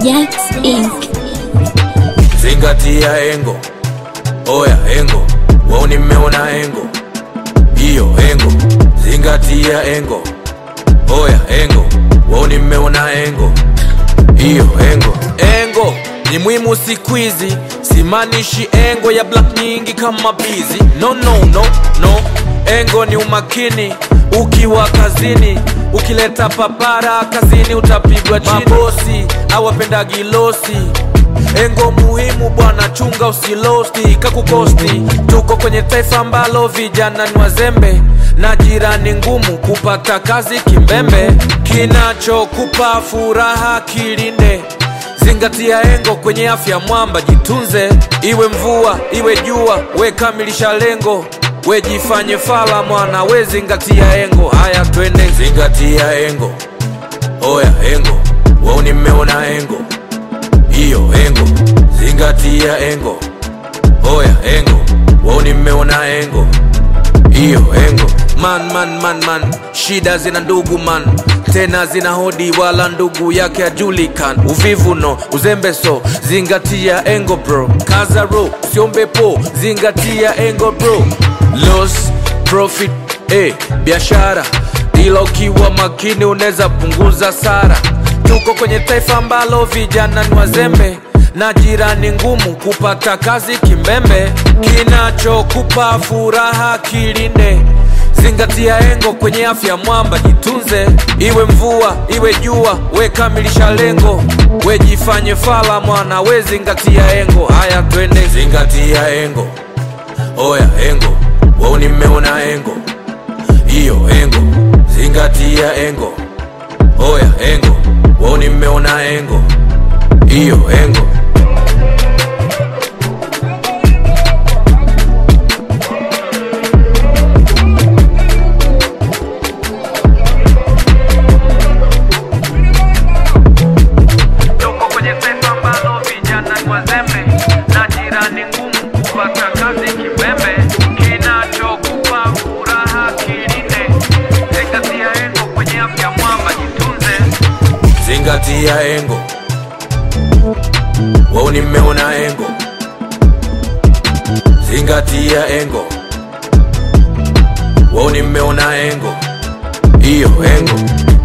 Jax Inc. zingatia engo oya engo wao nimeona engo hiyo engo zingatia engo oya engo wao nimeona engo hiyo engo engo ni muhimu siku hizi simanishi engo ya black nyingi kama bizi no no no no engo ni umakini ukiwa kazini ukileta papara kazini utapigwa chini mabosi awapendagi losi engo muhimu bwana chunga usilosti kakukosti tuko kwenye taifa ambalo vijana ni wazembe na jirani ngumu kupata kazi kimbembe kinachokupa furaha kilinde zingatia engo kwenye afya mwamba jitunze iwe mvua iwe jua we kamilisha lengo we jifanye fala mwana we zingatia engo haya twende zingatia engo oya engo wao nimeona engo hiyo engo zingatia engo oya engo wao nimeona engo hiyo engo man man man man shida zina ndugu man tena zina hodi wala ndugu yake ajulikan uvivu no uzembe so zingatia engo bro kazaro siombe po zingatia engo bro loss profit eh, biashara ila ukiwa makini unaweza punguza sara tuko kwenye taifa ambalo vijana ni wazembe na jirani ngumu kupata kazi kimbembe kinachokupa furaha kilinde zingatia engo kwenye afya mwamba jitunze iwe mvua iwe jua we kamilisha lengo we jifanye fala mwana we zingatia engo haya twende zingatia engo oya engo wao nimeona engo hiyo engo zingatia engo oya engo wao nimeona engo hiyo engo tuko kwenye taifa ambalo vijana ni wazembe na jirani ngumu kupata kazi kimbembe kinachokupa furaha kilinde zingatia engo kwenye afya mwamba jitunze zingatia engo wao nimeona engo zingatia engo wao nimeona engo hiyo engo